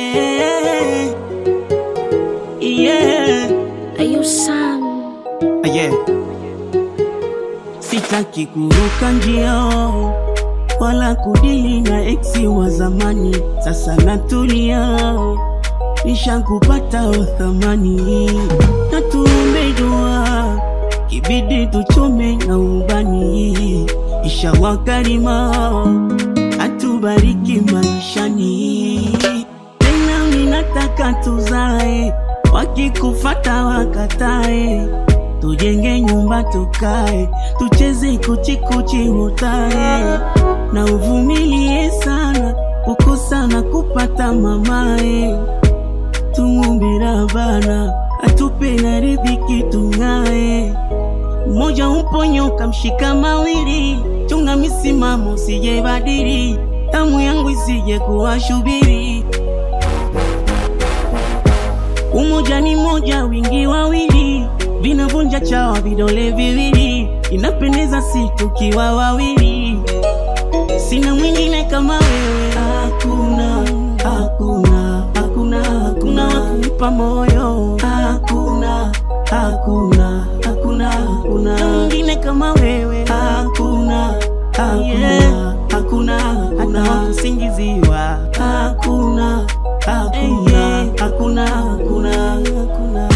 yeah. Yeah. Ayo Sam, Yeah. Sitaki kuruka njia wala kudili na eksi wa zamani, sasa natulia, nishakupata uthamani, na tuombe dua, kibidi tuchome na ubani, inshallah karima atubariki maishani, tena ninataka tuzae, wakikufata wakatae tujenge nyumba tukae, tucheze kuchikuchi hutae, na uvumilie sana kukosa na kupata mamae, tumwombe Rabbana atupe na riziki tung'ae. Mmoja uponyoka mshika mawili, chunga misimamo usije badili, tamu yangu isije kuwashubiri Umoja ni moja, wingi wawili, vinavunja chawa vidole viwili, inapendeza si tukiwa wawili. Sina mwingine kama wewe, hakuna, hakuna, hakuna, hakuna wakumpa moyo, hakuna, hakuna, hakuna, hakuna mwingine kama wewe, hakuna, hakuna, hakuna, hakuna wakusingiziwa, hakuna, hakuna, hakuna, hakuna, hakuna.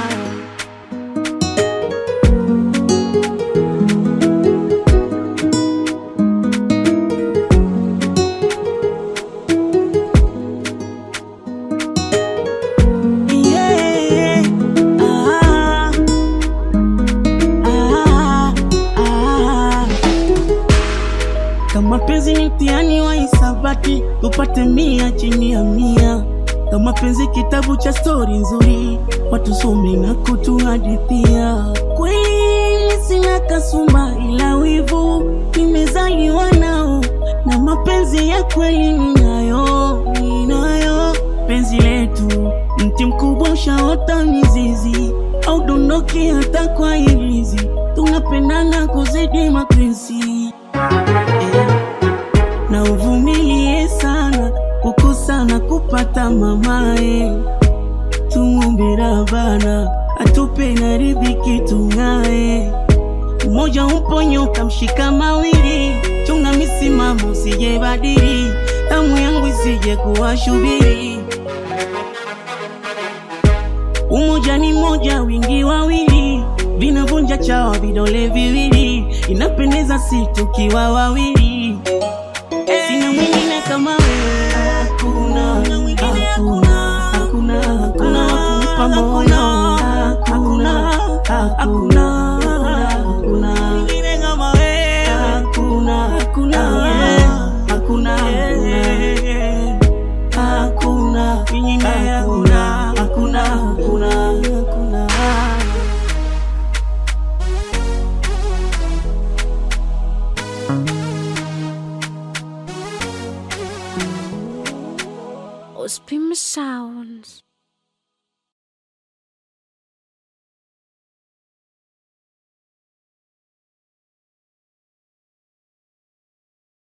Yeah. Ah. Ah. Ah. Kama penzi ni mtihani wa hisabati, tupate mia chini ya mia. Kama penzi kitabu cha stori nzuri, watusome na kutuhadithia. Kweli sina kasumba, ila wivu nimezaliwa nao, na mapenzi ya kweli ninayo, ninayo. Penzi letu mti mkubwa ushaota mizizi, au dondoki hata kwa ilizi, tunapendana kuzidi mapenzi eh na uvumilie sana kukosa na kupata mamae, tumwombe Rabbana atupe na riziki tung'ae. Mmoja umponyoka mshika mawili, chunga misimamo usije badili, damu yangu isije kuwashubiri. Umoja ni moja, wingi wawili, vinavunja chawa vidole viwili, inapendeza si tukiwa wawili. Sina mwingine kama wewe, hakuna, hakuna, hakuna, hakuna wakumpa moyo, hakuna, hakuna, hakuna mwingine kama wewe, hakuna, hakuna, hakuna, hakuna mwingine, hakuna, hakuna, hakuna, hakuna. Ospim Sounds.